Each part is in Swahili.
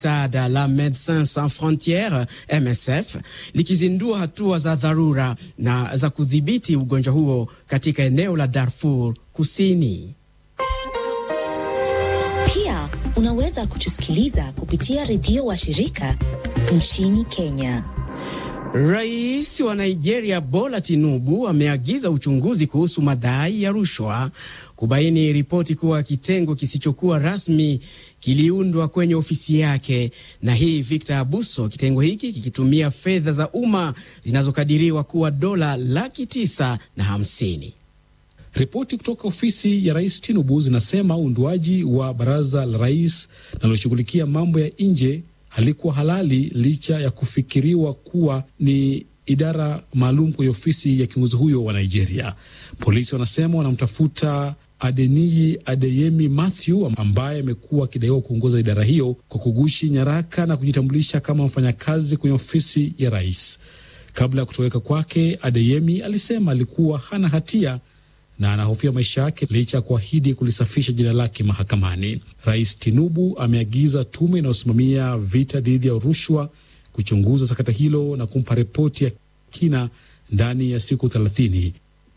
Sada la Medecins Sans Frontieres MSF likizindua hatua za dharura na za kudhibiti ugonjwa huo katika eneo la Darfur Kusini. Pia unaweza kutusikiliza kupitia redio wa shirika nchini Kenya. Rais wa Nigeria Bola Tinubu ameagiza uchunguzi kuhusu madai ya rushwa kubaini ripoti kuwa kitengo kisichokuwa rasmi kiliundwa kwenye ofisi yake, na hii Victor Abuso, kitengo hiki kikitumia fedha za umma zinazokadiriwa kuwa dola laki tisa na hamsini. Ripoti kutoka ofisi ya rais Tinubu zinasema uundwaji wa baraza la rais linaloshughulikia mambo ya nje halikuwa halali licha ya kufikiriwa kuwa ni idara maalum kwenye ofisi ya kiongozi huyo wa Nigeria. Polisi wanasema wanamtafuta Adeniyi Adeyemi Mathew ambaye amekuwa akidaiwa kuongoza idara hiyo kwa kugushi nyaraka na kujitambulisha kama mfanyakazi kwenye ofisi ya rais. Kabla ya kutoweka kwake, Adeyemi alisema alikuwa hana hatia na anahofia maisha yake licha ya kuahidi kulisafisha jina lake mahakamani. Rais Tinubu ameagiza tume inayosimamia vita dhidi ya rushwa kuchunguza sakata hilo na kumpa ripoti ya kina ndani ya siku thelathini.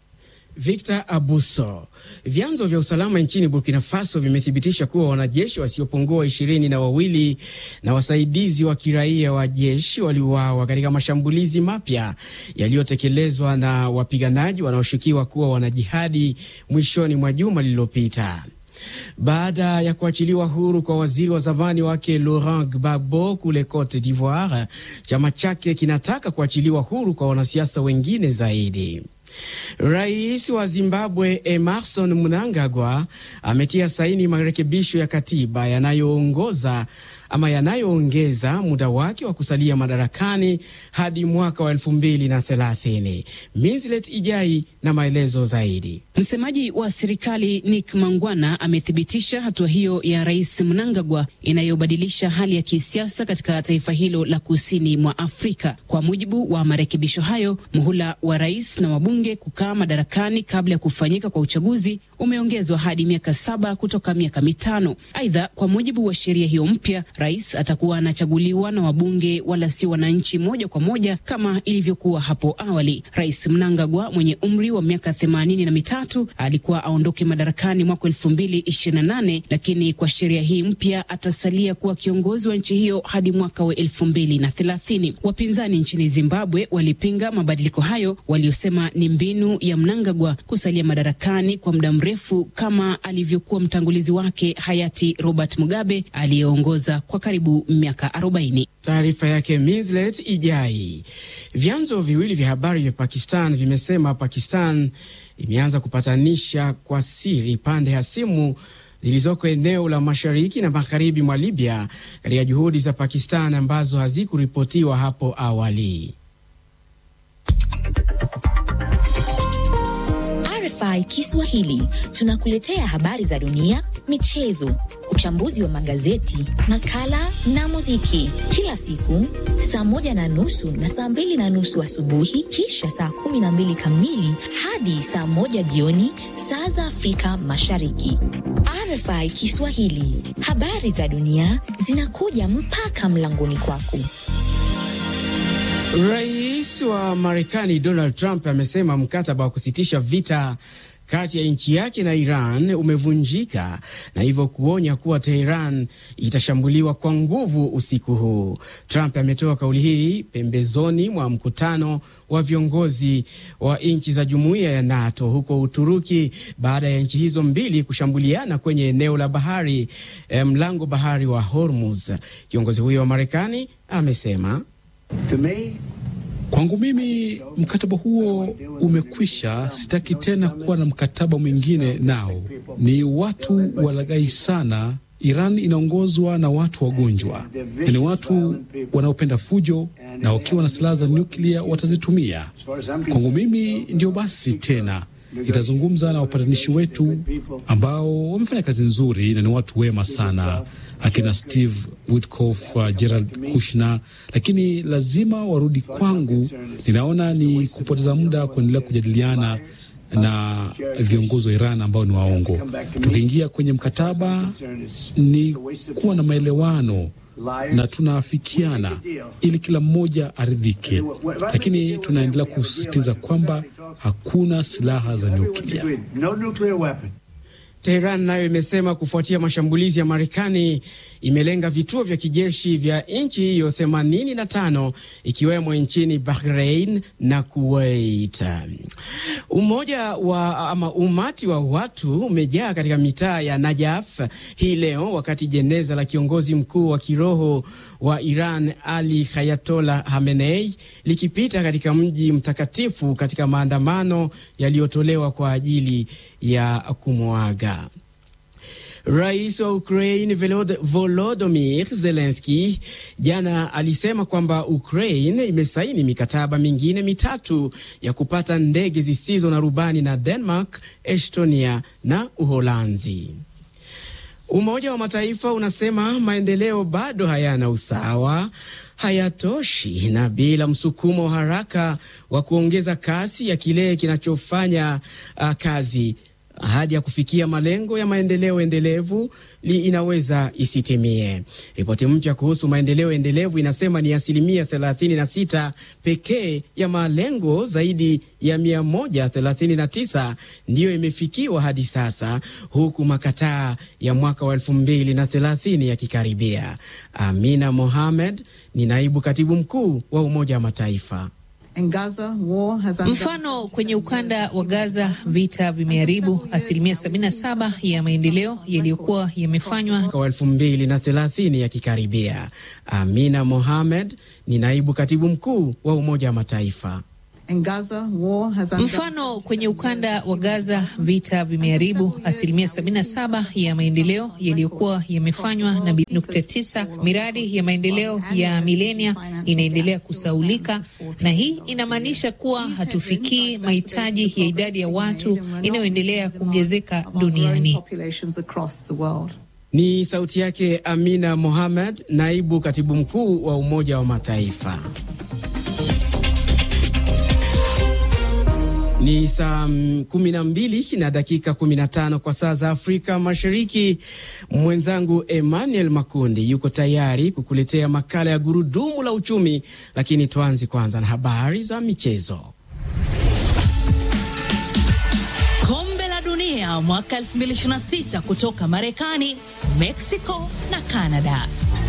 Victor Abuso. Vyanzo vya usalama nchini Burkina Faso vimethibitisha kuwa wanajeshi wasiopungua ishirini na wawili na wasaidizi wa kiraia wa jeshi waliuawa katika mashambulizi mapya yaliyotekelezwa na wapiganaji wanaoshukiwa kuwa wanajihadi mwishoni mwa juma lililopita. Baada ya kuachiliwa huru kwa waziri wa zamani wake Laurent Gbagbo kule Cote d'Ivoire, chama chake kinataka kuachiliwa huru kwa wanasiasa wengine zaidi. Rais wa Zimbabwe Emerson Mnangagwa ametia saini marekebisho ya katiba yanayoongoza ama yanayoongeza muda wake wa kusalia madarakani hadi mwaka wa elfu mbili na thelathini. Minslet Ijai na maelezo zaidi. Msemaji wa serikali Nick Mangwana amethibitisha hatua hiyo ya Rais Mnangagwa inayobadilisha hali ya kisiasa katika taifa hilo la kusini mwa Afrika. Kwa mujibu wa marekebisho hayo, muhula wa rais na wabunge kukaa madarakani kabla ya kufanyika kwa uchaguzi umeongezwa hadi miaka saba kutoka miaka mitano. Aidha, kwa mujibu wa sheria hiyo mpya, rais atakuwa anachaguliwa na wabunge wala sio wananchi moja kwa moja kama ilivyokuwa hapo awali. Rais Mnangagwa mwenye umri wa miaka themanini na mitatu alikuwa aondoke madarakani mwaka elfu mbili ishirini na nane lakini kwa sheria hii mpya atasalia kuwa kiongozi wa nchi hiyo hadi mwaka wa elfu mbili na thelathini. Wapinzani nchini Zimbabwe walipinga mabadiliko hayo, waliosema ni mbinu ya Mnangagwa kusalia madarakani kwa muda mrefu kama alivyokuwa mtangulizi wake hayati Robert Mugabe aliyeongoza kwa karibu miaka 40. Taarifa yake Minslet Ijai. Vyanzo viwili vya habari vya Pakistan vimesema Pakistan imeanza kupatanisha kwa siri pande hasimu zilizoko eneo la mashariki na magharibi mwa Libya katika juhudi za Pakistan ambazo hazikuripotiwa hapo awali. RFI Kiswahili tunakuletea habari za dunia, michezo, uchambuzi wa magazeti, makala na muziki kila siku saa moja na nusu na saa mbili na nusu asubuhi, kisha saa kumi na mbili kamili hadi saa moja jioni saa za Afrika Mashariki. RFI Kiswahili, habari za dunia zinakuja mpaka mlangoni kwako. Rais wa Marekani Donald Trump amesema mkataba wa kusitisha vita kati ya nchi yake na Iran umevunjika na hivyo kuonya kuwa Teheran itashambuliwa kwa nguvu usiku huu. Trump ametoa kauli hii pembezoni mwa mkutano wa viongozi wa nchi za jumuiya ya NATO huko Uturuki baada ya nchi hizo mbili kushambuliana kwenye eneo la bahari mlango bahari wa Hormuz. Kiongozi huyo wa Marekani amesema Kwangu mimi mkataba huo umekwisha. Sitaki tena kuwa na mkataba mwingine nao. Ni watu walaghai sana. Iran inaongozwa na watu wagonjwa, ni watu wanaopenda fujo, na wakiwa na silaha za nyuklia watazitumia. Kwangu mimi ndio basi tena itazungumza na wapatanishi wetu ambao wamefanya kazi nzuri na ni watu wema sana, akina Steve Witkoff, uh, Gerald Kushner, lakini lazima warudi kwangu. Ninaona ni kupoteza muda kuendelea kujadiliana na viongozi wa Iran ambao ni waongo. Tukiingia kwenye mkataba ni kuwa na maelewano na tunaafikiana ili kila mmoja aridhike, lakini tunaendelea kusisitiza kwamba hakuna silaha za nyuklia. Teheran nayo imesema kufuatia mashambulizi ya Marekani imelenga vituo vya kijeshi vya nchi hiyo 85 ikiwemo nchini Bahrain na Kuwait. Umoja wa ama umati wa watu umejaa katika mitaa ya Najaf hii leo wakati jeneza la kiongozi mkuu wa kiroho wa Iran Ali Hayatola Hamenei likipita katika mji mtakatifu katika maandamano yaliyotolewa kwa ajili ya kumwaga. Rais wa Ukraine Volodymyr Zelensky jana alisema kwamba Ukraine imesaini mikataba mingine mitatu ya kupata ndege zisizo na rubani na Denmark, Estonia na Uholanzi. Umoja wa Mataifa unasema maendeleo bado hayana usawa, hayatoshi na bila msukumo wa haraka wa kuongeza kasi ya kile kinachofanya uh, kazi ahadi ya kufikia malengo ya maendeleo endelevu li inaweza isitimie. Ripoti mpya kuhusu maendeleo endelevu inasema ni asilimia 36 pekee ya malengo zaidi ya 139 ndiyo imefikiwa hadi sasa, huku makataa ya mwaka wa 2030 yakikaribia. Amina Mohamed ni naibu katibu mkuu wa Umoja wa Mataifa. Mfano, kwenye ukanda wa Gaza vita vimeharibu asilimia 77 ya maendeleo yaliyokuwa yamefanywa wa elfu mbili na thelathini yakikaribia. Amina Mohamed ni naibu katibu mkuu wa Umoja wa Mataifa. Mfano, kwenye ukanda wa Gaza vita vimeharibu asilimia 77 ya maendeleo yaliyokuwa yamefanywa na 9 miradi ya maendeleo ya milenia inaendelea kusaulika, na hii inamaanisha kuwa hatufikii mahitaji ya idadi ya watu inayoendelea kuongezeka duniani. Ni sauti yake Amina Mohamed, naibu katibu mkuu wa Umoja wa Mataifa. Ni saa kumi na mbili na dakika kumi na tano kwa saa za Afrika Mashariki. Mwenzangu Emmanuel Makundi yuko tayari kukuletea makala ya gurudumu la uchumi, lakini tuanze kwanza na habari za michezo. Kombe la Dunia mwaka 2026 kutoka Marekani, Mexico na Canada.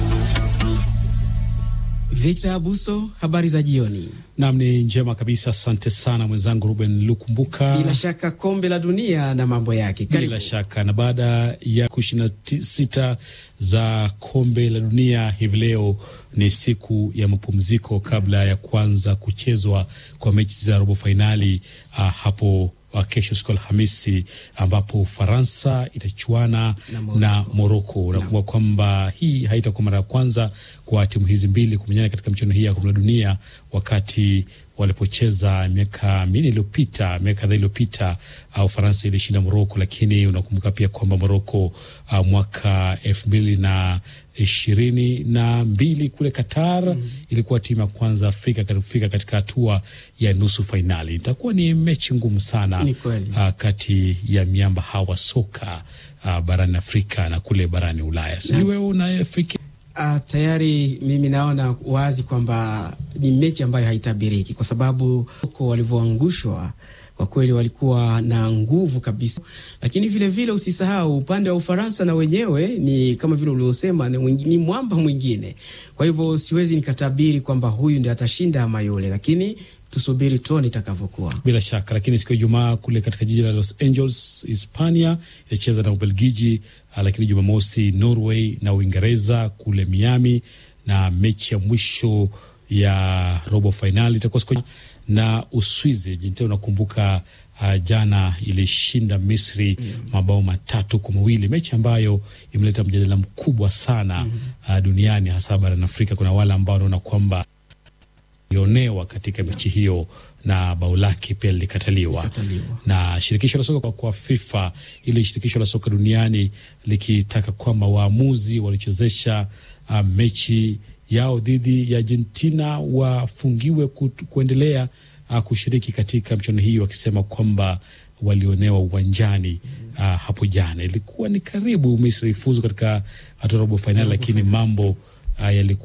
Victor Abuso, habari za jioni. Nam ni njema kabisa, asante sana mwenzangu Ruben Lukumbuka. Bila shaka kombe la dunia na mambo yake, karibu. Bila shaka na baada ya siku ishirini na sita za kombe la dunia, hivi leo ni siku ya mapumziko kabla ya kuanza kuchezwa kwa mechi za robo fainali uh, hapo kesho siku Alhamisi ambapo Ufaransa itachuana na Moroko. Nakumbuka kwamba hii haitakuwa mara ya kwanza kwa timu hizi mbili kumenyana katika michuano hii ya kombe la dunia, wakati walipocheza miaka minne iliyopita, miaka kadhaa iliyopita, Ufaransa uh, ilishinda Moroko, lakini unakumbuka pia kwamba Moroko uh, mwaka elfu mbili na ishirini na mbili kule Qatar mm. ilikuwa timu ya kwanza Afrika kufika katika hatua ya nusu fainali. Itakuwa ni mechi ngumu sana uh, kati ya miamba hawa soka uh, barani Afrika na kule barani Ulaya. Sijui wewe unafikiri Uh, tayari mimi naona wazi kwamba ni mechi ambayo haitabiriki kwa sababu uko walivyoangushwa kwa kweli walikuwa na nguvu kabisa, lakini vile vile usisahau upande wa Ufaransa na wenyewe ni kama vile uliosema, ni, ni mwamba mwingine. Kwa hivyo siwezi nikatabiri kwamba huyu ndiye atashinda ama yule, lakini tusubiri tuone itakavyokuwa. Bila shaka, lakini siku ya Ijumaa kule katika jiji la Los Angeles, Hispania itacheza na Ubelgiji, lakini Jumamosi Norway na Uingereza kule Miami, na mechi ya mwisho ya robo fainali itakuwa siku na Uswizi. Jinte unakumbuka uh, jana ilishinda Misri mm -hmm. mabao matatu kwa mawili, mechi ambayo imeleta mjadala mkubwa sana mm -hmm. uh, duniani hasa barani Afrika. Kuna wale ambao wanaona kwamba lionewa katika mechi hiyo na bao lake pia lilikataliwa na shirikisho la soka kwa FIFA, ili shirikisho la soka duniani likitaka kwamba waamuzi walichezesha uh, mechi yao dhidi ya Argentina wafungiwe kuendelea uh, kushiriki katika mchuano hii, wakisema kwamba walionewa uwanjani uh, hapo jana. Ilikuwa ni karibu Misri ifuzu katika hatua robo fainali, lakini mambo yalikuwa